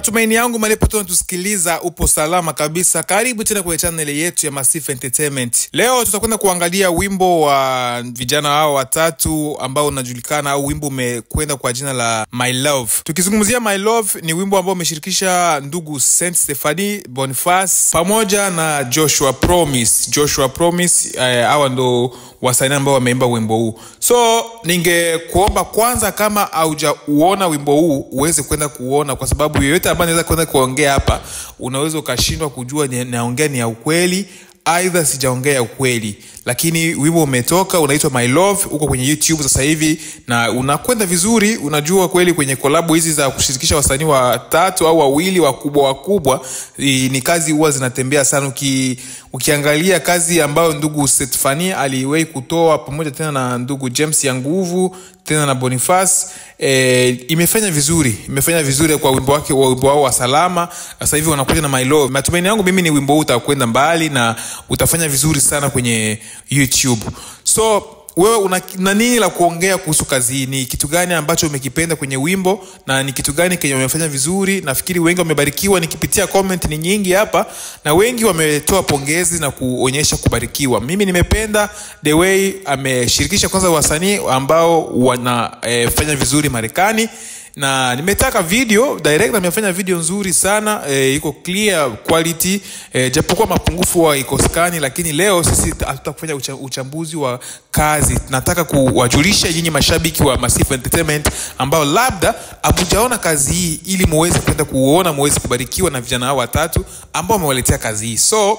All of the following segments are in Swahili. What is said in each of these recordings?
Matumaini yangu malipote unatusikiliza upo salama kabisa. Karibu tena kwenye channel yetu ya Massive Entertainment. Leo tutakwenda kuangalia wimbo wa vijana hao watatu ambao unajulikana au wimbo umekwenda kwa jina la My Love. Tukizungumzia My Love, ni wimbo ambao umeshirikisha ndugu Saint Stephanie Boniface pamoja na Joshua Promise. Joshua Promise eh, hawa ndo wasanii ambao wameimba wimbo huu. So ningekuomba kwanza, kama haujauona wimbo huu uweze kwenda kuona, kwa sababu yeyote ambaye anaweza kwenda kuongea hapa, unaweza ukashindwa kujua ni- naongea ni ya ukweli aidha sijaongea ya ukweli lakini wimbo umetoka unaitwa my love uko kwenye youtube sasa hivi na unakwenda vizuri unajua kweli kwenye kolabu hizi za kushirikisha wasanii watatu au wawili wakubwa wakubwa i- ni kazi huwa zinatembea sana Uki, ukiangalia kazi ambayo ndugu Stefani aliwahi kutoa pamoja tena na ndugu james ya nguvu tena na boniface e, imefanya vizuri imefanya vizuri kwa wimbo wake wa wimbo wao wa salama sasa hivi wanakuja na my love matumaini yangu mimi ni wimbo huu utakwenda mbali na utafanya vizuri sana kwenye youtube so wewe una, una nini la kuongea kuhusu kazi hii ni kitu gani ambacho umekipenda kwenye wimbo na ni kitu gani kenye umefanya vizuri nafikiri wengi wamebarikiwa nikipitia comment ni nyingi hapa na wengi wametoa pongezi na kuonyesha kubarikiwa mimi nimependa the way ameshirikisha kwanza wasanii ambao wanafanya eh, vizuri marekani na nimetaka video direct amefanya video nzuri sana e, iko clear quality e, japokuwa mapungufu wa ikoskani lakini leo sisi hatutakufanya ucha, uchambuzi wa kazi nataka kuwajulisha nyinyi mashabiki wa Massive Entertainment ambao labda hamujaona kazi hii ili muweze kwenda kuona muweze kubarikiwa na vijana hao watatu ambao wamewaletea kazi hii so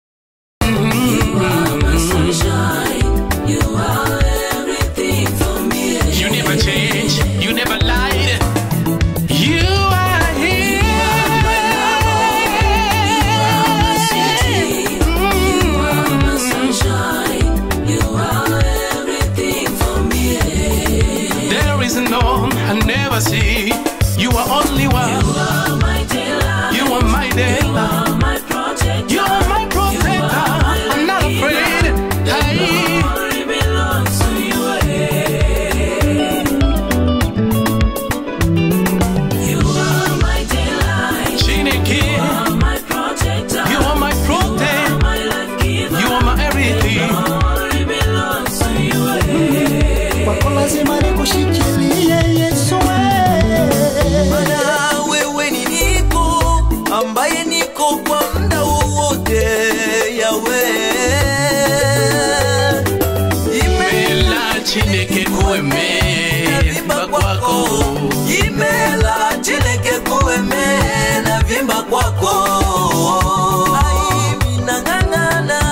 You never change, you never lied. You are here. There is none I never see. You are only one. You are my dealer. You are my protector. I'm not afraid. Hey. Chineke, you are my protect. You are my everything. kwako lazima nikushikilie Yesu wewe. Bwana wewe ni niko ambaye niko kwa muda wowote yawe Mela Chineke kueme imevimba kwako imela chineke kueme na vimba kwako Ai, minang'ang'ana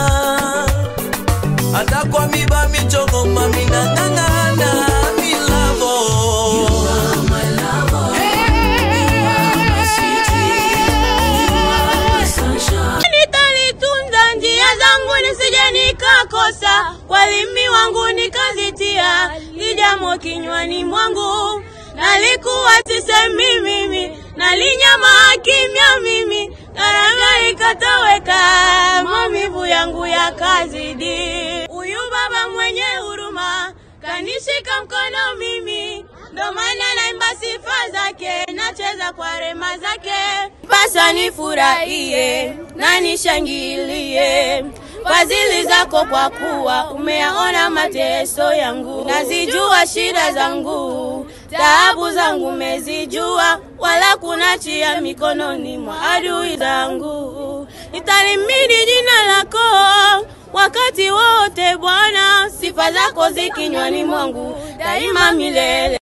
hata kwa miba michongoma minang'ang'ana milavo nitalitunza njia zangu nisije nikakosa walimi wangu nikazitia lijamo kinywani mwangu nalikuwa sisemi mimi nalinyama kimya mimi karanga ikatoweka maumivu yangu yakazidi huyu baba mwenye huruma kanishika mkono mimi ndo maana naimba sifa zake nacheza kwa rema zake basa nifurahie na nishangilie fadhili zako kwa kuwa umeyaona mateso yangu nazijua shida zangu taabu zangu umezijua wala kunachia mikononi mwa adui zangu nitalimidi jina lako wakati wote bwana sifa zako zikinywani mwangu daima milele